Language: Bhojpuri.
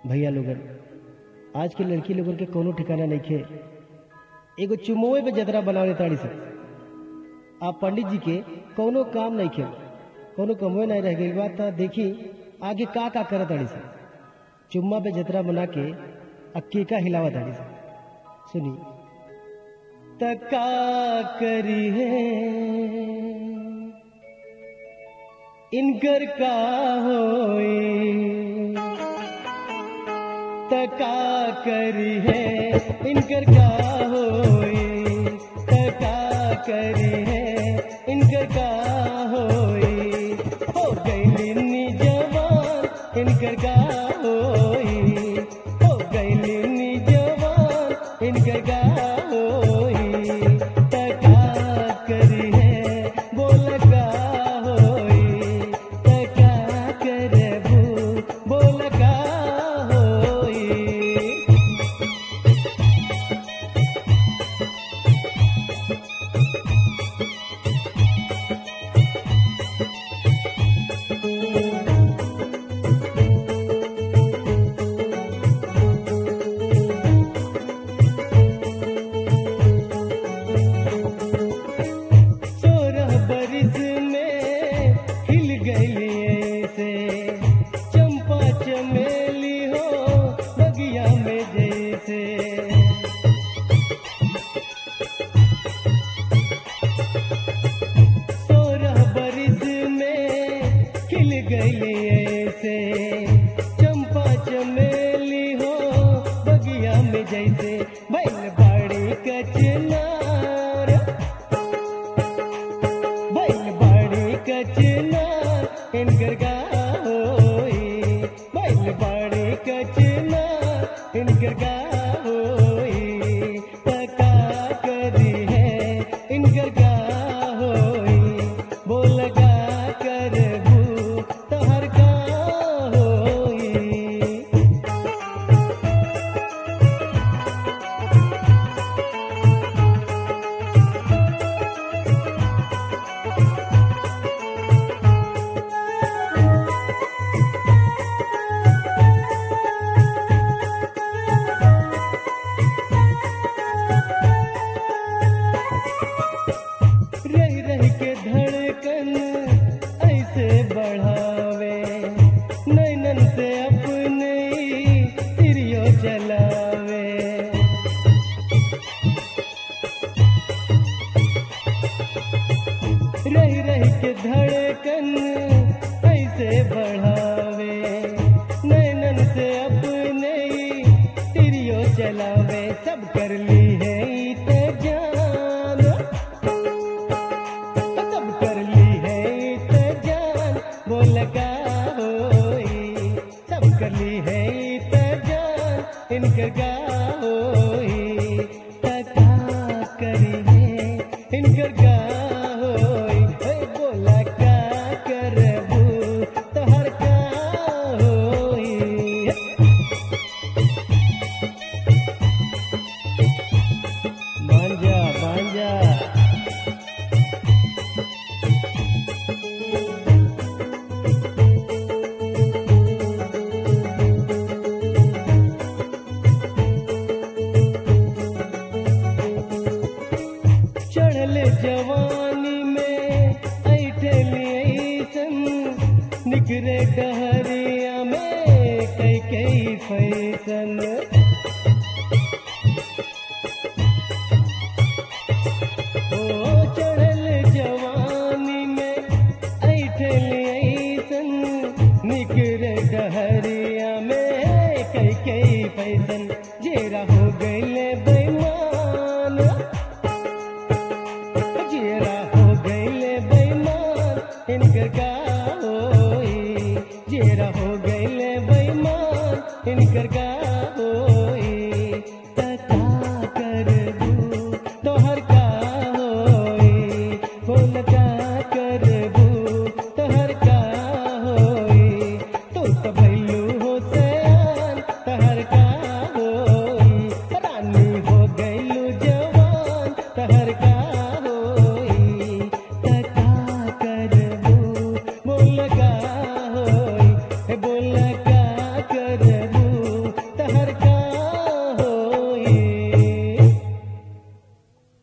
भैया लोगन आज के लड़की लोगन के कोनो ठिकाना नहीं खे एगो चुमोए पे जतरा बनावे ताड़ी से आप पंडित जी के कोनो काम नहीं खे कोनो कमवे नहीं रह गई बात था देखी आगे का का करत ताड़ी से चुम्मा पे जतरा बना के अक्की का हिलावा ताड़ी से सुनी तका करी है इनकर का होई तका करी है इनकर का होई तका करी है इनकर का होई हो गईली जवान इनकर का होई हो गईली जवान इनकर का होई तका करी है बोल का होई तका करबू बोल का होई सोरह बरिस में हिल गई से चंपा चमेली हो बगिया में जैसे सोरह बरिस में खिल गई से चंपा चमेली हो बगिया में जैसे बैल बाड़ी कचनार बैल बाड़ी कचना इनकर का होई बैल बाड़ी कचना इनकर का होई पता करी है इनकर का होई बोल का करबू तहर का होई रह रह के धड़कन ऐसे बढ़ावे नैनन से अपने तिरियो चलावे रह रह के धड़कन ऐसे बढ़ावे नैनन से अपने तिरियो चलावे सब कर ली है ते जान सब कर ली है ते जान बोल का होई सब कर ली है ते जान इनकर का होई तका करी है इनकर का होई हे बोला का करबू तहर का होई मांजा मांजा चढ़ल जवानी में ऐठली ऐसन निकरे डहरिया में कई कई फैसन ओ चढ़ल जवानी में ऐठली ऐसन निकरे डहरिया में कई कई फैसन जेरा हो गईले बेईमान जेरा हो गईले बेईमान इनकर का होई जेरा हो गईले बेईमान इनकर का होई तका करबू तोहर का होई बोल का करबू तोहर का होई तू तो भैलू हो सयान तहर का होई रानी हो गईलू जवान तहर का होई तका करबू बोल का होई हे बोल